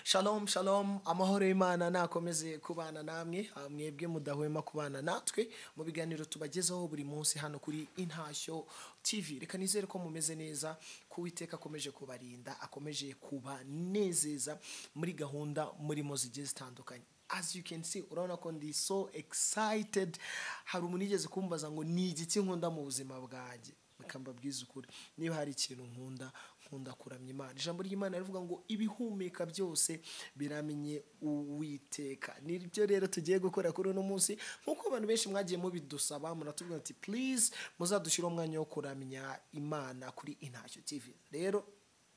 shalom shalom amahoro y'imana nakomeze kubana namwe mwebwe mudahwema kubana natwe mu biganiro tubagezaho buri munsi hano kuri intashyo tv reka nizere ko mumeze neza ko uwiteka akomeje kubarinda akomeje kubanezeza muri gahunda murimo zigiye zitandukanye as you can see urabona ko ndi so excited hari umuntu yigeze kumbaza ngo ni igiki nkunda mu buzima bwanjye mukamba bwiza ukuri niba hari ikintu nkunda nkunda kuramya imana ijambo ry'imana rivuga ngo ibihumeka byose biramenye uwiteka nibyo rero tugiye gukora kuri uno munsi nk'uko abantu benshi mwagiye mubidusaba muratubwira ati please muzadushyire umwanya wo kuramya imana kuri intashyo tv rero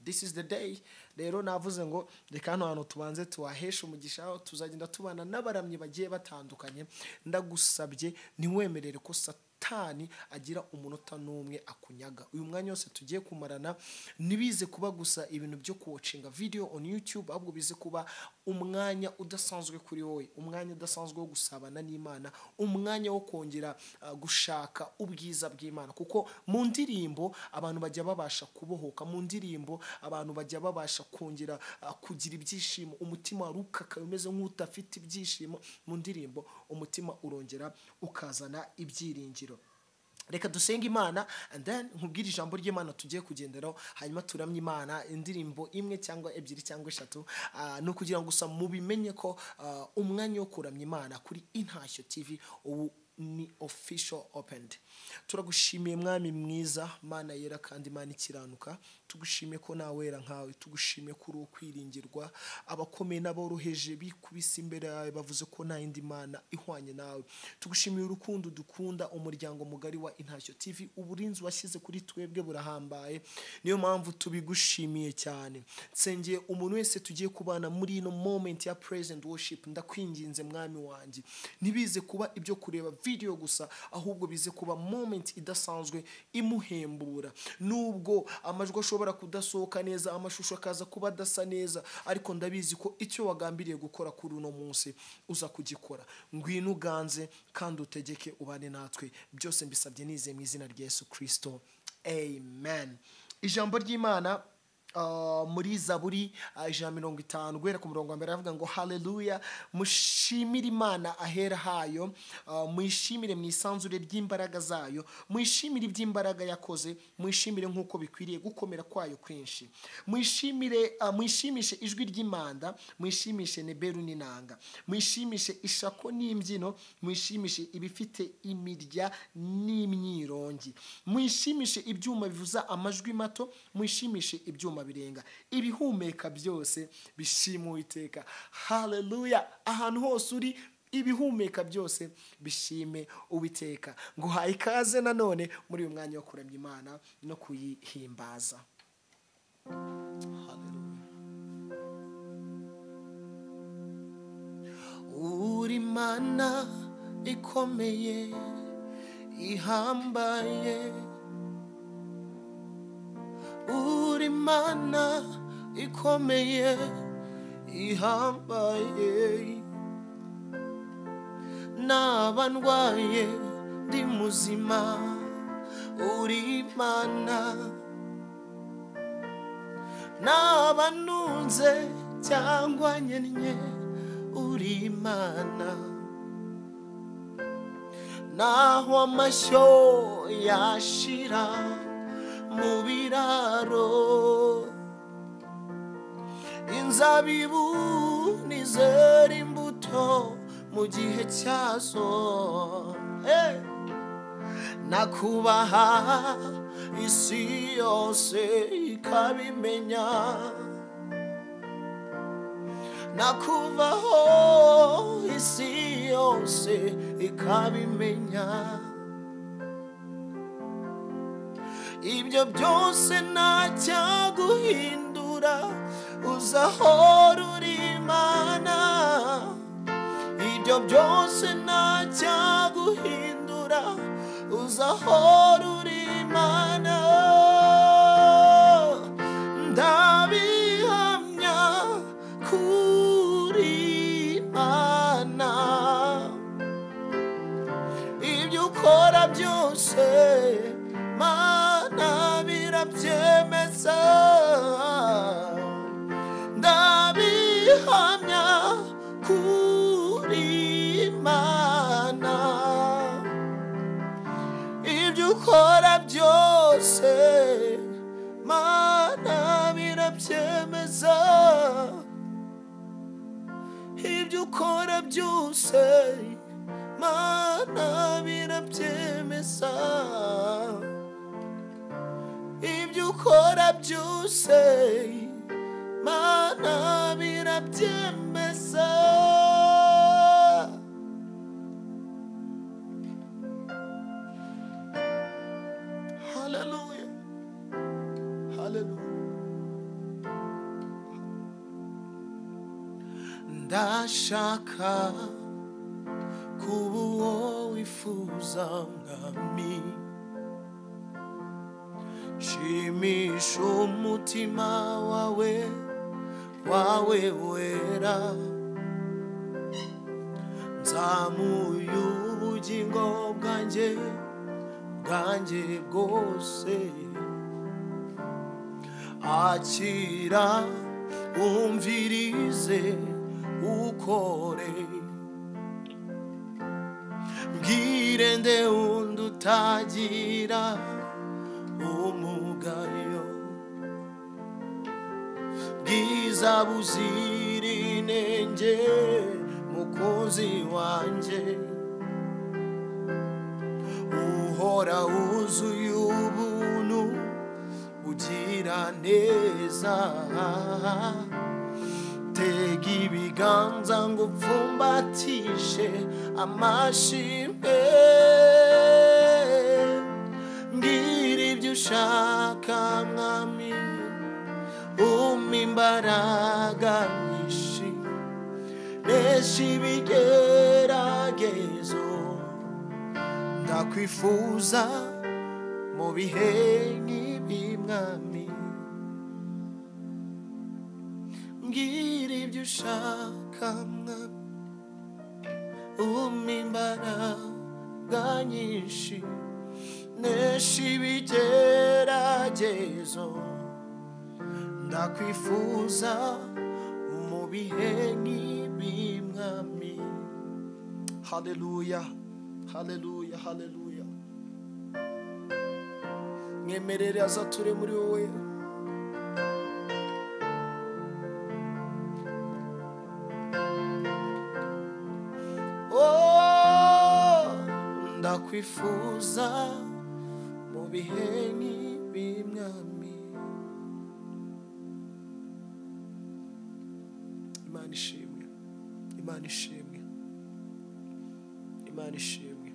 this is the day rero navuze ngo reka hano hantu tubanze tuwaheshe umugisha tuzagenda tubana n'abaramyi bagiye batandukanye ndagusabye ntiwemerere ko satani agira umunota n'umwe akunyaga uyu mwanya wose tugiye kumarana ntibize kuba gusa ibintu byo kuwocinga video on youtube ahubwo bize kuba umwanya udasanzwe kuri wowe umwanya udasanzwe wo gusabana n'imana umwanya wo kongera uh, gushaka ubwiza bw'imana kuko mu ndirimbo abantu bajya babasha kubohoka mu ndirimbo abantu bajya babasha kongera uh, kugira ibyishimo umutima wari ukakaye umeze nk'udafite ibyishimo mu ndirimbo umutima urongera ukazana ibyiringiro reka dusenge imana and then nkubwire ijambo ry'imana tugiye kugenderaho hanyuma turamye imana indirimbo imwe cyangwa ebyiri cyangwa eshatu Ah, ni ukugira ngo gusa mubimenye ko ah, umwanya wo kuramya imana kuri intashyo tv ubu ni official opened turagushimiye mwami mwiza mana yera kandi imana ikiranuka tugushimiye ko nta wera nkawe tugushimiye ko uri ukwiringirwa abakomeye n'aboroheje bikubise imbere yawe bavuze ko nta yindi mana ihwanye nawe tugushimiye urukundo dukunda umuryango mugari wa intashyo tv uburinzi washyize kuri twebwe burahambaye niyo mpamvu tubigushimiye cyane nsengeye umuntu wese tugiye kubana muri ino moment ya present worship ndakwinginze mwami wanjye ntibize kuba ibyo kureba video gusa ahubwo bize kuba moment idasanzwe imuhembura nubwo amajwi ashobora kudasohoka neza amashusho akaza kuba adasa neza ariko ndabizi ko icyo wagambiriye gukora kuri uno munsi uza kugikora ngwino uganze kandi utegeke ubane natwe byose mbisabye nize mu izina rya yesu kirisito amen ijambo ry'imana Uh, muri zaburi uh, ijana na mirongo itanu guhera ku murongo wa mbere aravuga ngo haleluya mushimire imana ahera hayo uh, muyishimire mu isanzure ry'imbaraga zayo muyishimire iby'imbaraga yakoze muyishimire nk'uko bikwiriye gukomera kwayo kwinshi muyishimire uh, muyishimishe ijwi ry'imanda muyishimishe neberu n'inanga muyishimishe ishako n'imbyino muyishimishe ibifite imirya n'imyirongi muyishimishe ibyuma bivuza amajwi mato muyishimishe ibyuma birenga ibihumeka byose bishima uwiteka haleluya ahantu hose uri ibihumeka byose bishime uwiteka nguhaye ikaze nanone muri uyu mwanya wo kuramya imana no kuyihimbaza Haleluya. uri mana ikomeye ihambaye uri mana ikomeye ihambaye naba ndwaye ndi muzima uri mana naba ntunze cyangwa nyennye uri imana naho amashyo yashira mu biraro inzabibu nizera imbuto mu gihe cyazo Hey! nakubaha isi yose ikabimenya nakuvaho isi yose ikabimenya ibyo byose ntacyaguhindura uzahora uri imana ibyo byose ntacyaguhindura uzahora uri imana ndabihamya kuri imana ibyo ukora byose mana birabyemeza ndabihamya ihamya kuri imana ibyo ukora byose mana birabyemeza ibyo ukora byose mana birabyemeza ibyo ukora byose mana birabyemeza haleluya haleluya ndashaka kuba uwo wifuza mwami shimisha umutima wawe wawe wera nzamuye ubugingo bwanjye bwanjye bwose akira umvirize ukore mbwire nde wundi utagira umugayo bwiza buzira inenge mukunzi wanjye uhora wuzuye ubuntu ugira neza tega ibiganza ngo upfumbatishe amashimwe mbwira ibyo ushaka mwami umpa imbaraga nyinshi nesha ibigeragezo ndakwifuza mu bihe nk'ibi mwami mbwira ibyo ushaka mwami umpa imbaraga nyinshi nesha ibigeragezo ndakwifuza mu bihe nk'ibi mwami haleluya haleluya haleluya mwemerere azature muri wowe Oh, ndakwifuza mu bihe nk'ibi mwami imana ishimwe imana ishimwe imana ishimwe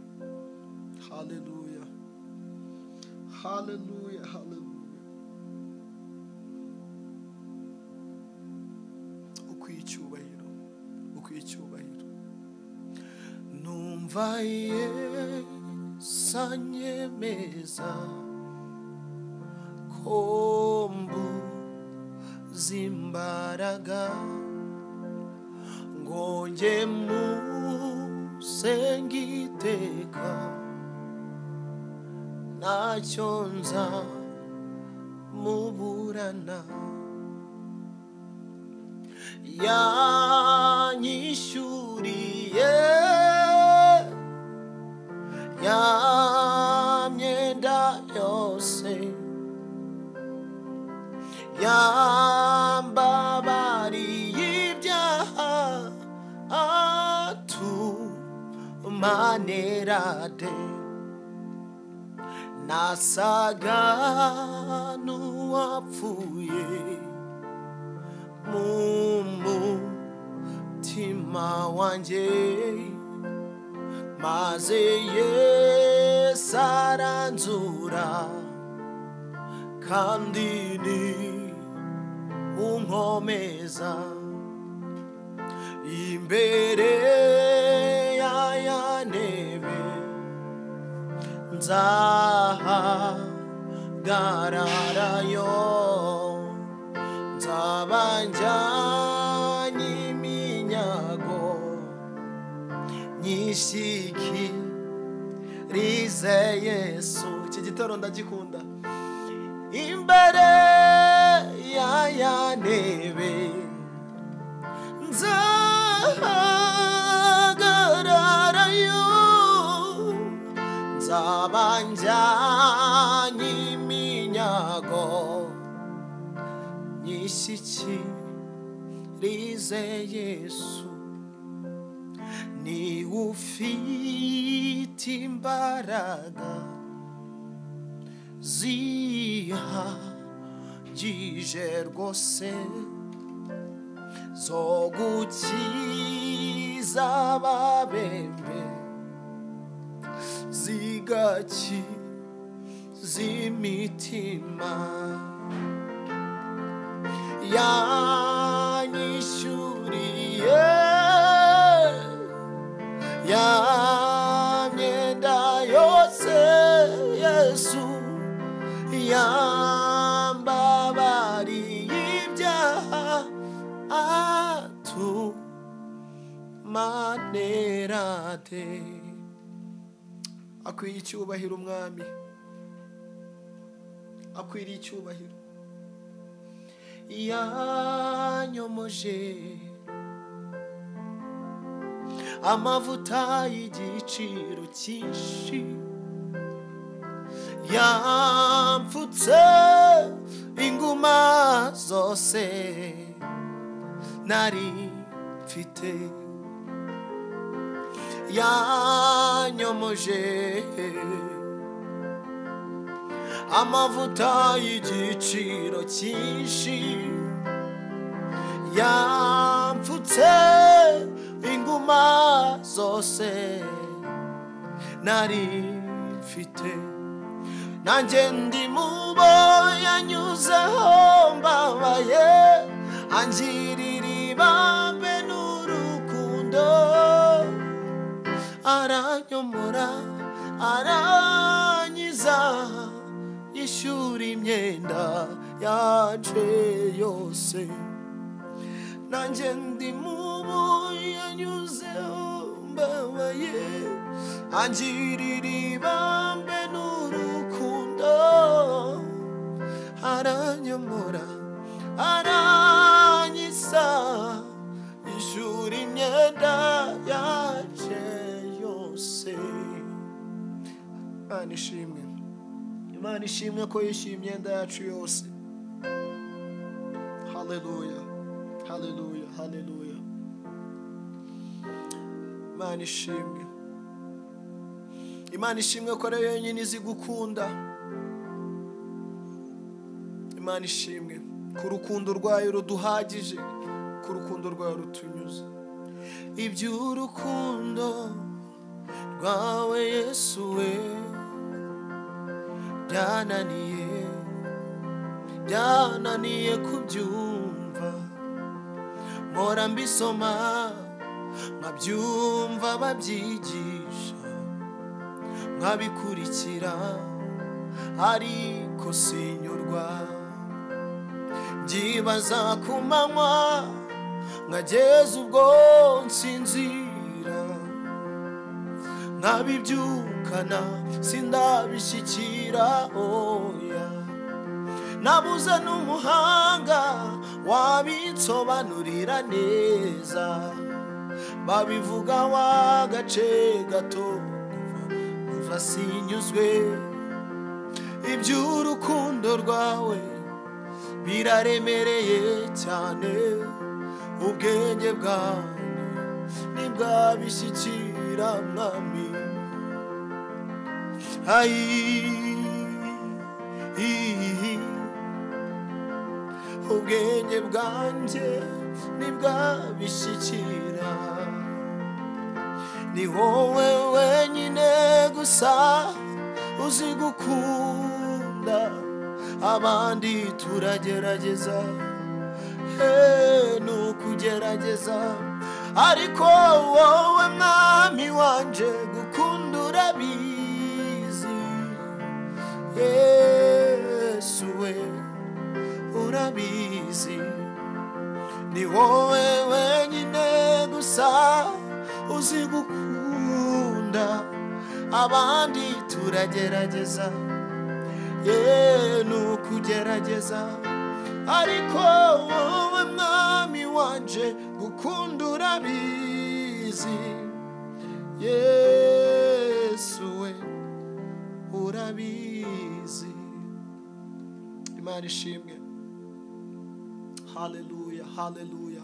haleluya haleluya haleluya ukwiye icyubahiro ukwiye icyubahiro numva yesanyemeza ko mbuze imbaraga ngo njye musenge iteka ntacyo nza muburana yanyishyuriye ya myenda yose yambabariye ibyaha atumanerade nasaga n'uwapfuye mu mutima wanjye maze yesu aranzura kandi ni unkomeza imbere y'ayanebe nzahagararayo nzaba njyanye iminyago nyishyiki rize yesu iki gitoro ndagikunda imbere y'ayanebe nzahagararayo nzabanjyanye iminyago nyishyikirize yesu ni ufite imbaraga zihagije rwose zo gukiza ababembe zigaki z'imitima yanyishyuriye ya myenda yose yesu yambabariye ibyaha atu manerate akwiye icyubahiro umwami akwiriye icyubahiro yanyomoje amavuta y'igiciro cyinshi yampfutse inguma zose nari mfite yanyomoje amavuta y'igiciro cyinshi yampfutse inguma zose nari mfite nanjye ndi mubo yanyuzeho mbabaye angirira ibambe n'urukundo aranyomora aranyiza yishyura imyenda yaje yose nanjye ndi mubo yanyuzeho mbabaye angirira ibambe n'urukundo aranyomora aranyisa ishuri imyenda yaje yose imana ishimwe imana ishimwe ko yishyuye imyenda yacu yose haleluya haleluya haleluya imana ishimwe imana ishimwe ko ariyo yonyine izi gukunda imana ishimwe ku rukundo rwayo ruduhagije ku rukundo rwayo rutunyuze iby'urukundo rwawe yesu we byananiye byananiye kubyumva mpora mbisoma nkabyumva babyigisha nkabikurikira ariko sinyurwa byibaza ku manywa nkageza ubwo nsinzira nkabibyukana sindabishyikira oya nabuze n'umuhanga wabinsobanurira neza babivuga w'agace gato kuva sinyuzwe iby'urukundo rwawe biraremereye cyane ubwenge bwawe ntibwabishyikira mwami ayi ubwenge bwanjye ntibwabishyikira ni wowe wenyine gusa uzi gukunda abandi turagerageza he ni ukugerageza ariko wowe mwami wanje gukunda urabizi yesu we urabizi ni wowe wenyine gusa uzi gukunda abandi turagerageza ye ni ukugerageza ariko wowe mwami wanje gukunda urabizi yesu we urabizi imana ishimwe haleluya haleluya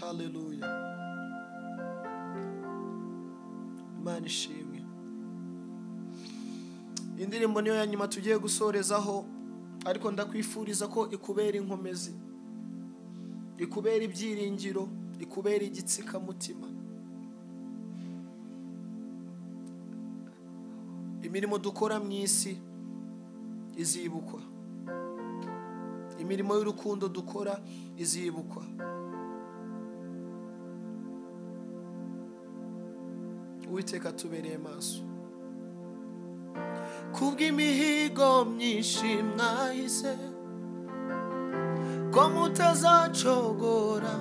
haleluya imana ishimwe indirimbo niyo ya nyuma tugiye gusorezaho ariko ndakwifuriza ko ikubera inkomezi ikubera ibyiringiro ikubera igitsikamutima imirimo dukora mu isi izibukwa imirimo y'urukundo dukora izibukwa uwiteka tubereye maso kubw'imihigo myinshi mwahise ko mutazacogora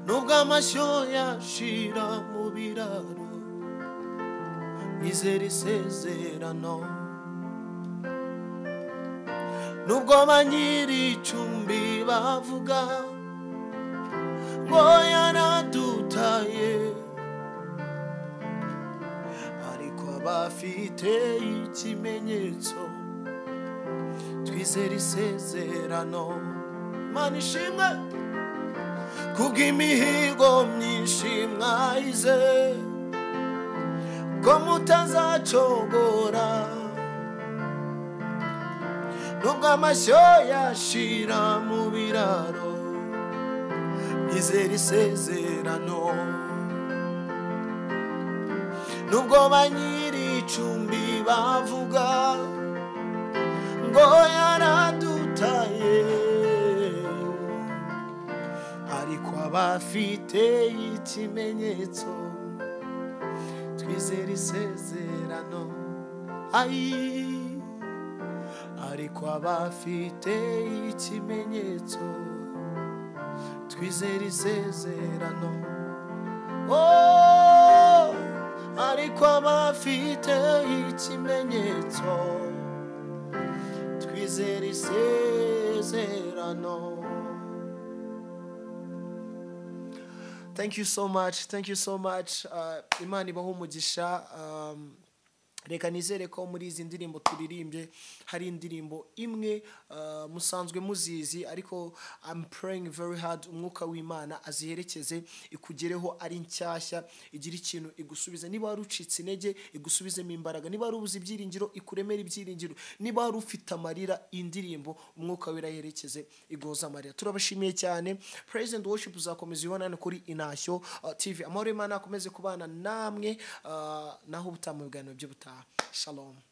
nubwo amashyo yashira mu biraro izera isezerano nubwo ba nyir'icumbi bavuga ngo yaradutaye ariko abafite ikimenyetso twizera isezerano mana ishimwe kubw'imihigo myinshi mwahize ko mutazacogora nubwo amashyo yashira mu biraro izera isezerano nubwo ba nyir'icumbi bavuga ngo yaradutaye ariko abafite ikimenyetso twizera isezerano ayi ariko abafite ikimenyetso twizera isezerano oh! ariko abafite ikimenyetso twizera isezerano thank you so much thank you so much uh, imana ibaho umugisha um, reka nizere ko muri izi ndirimbo turirimbye hari indirimbo imwe uh, musanzwe muzizi ariko I'm praying very hard umwuka w'imana aziherekeze ikugereho ari nshyashya igira ikintu igusubize niba wari ucitse intege igusubizemo imbaraga niba wari ubuze ibyiringiro ikuremera ibyiringiro niba wari ufite amarira indirimbo umwuka we irayerekeze igoza amarira turabashimiye cyane praise and worship uzakomeza ubonana kuri inashyo uh, tv amahoro y'imana akomeze kubana namwe uh, naho ubutamu biganiro by'ubutaha shalom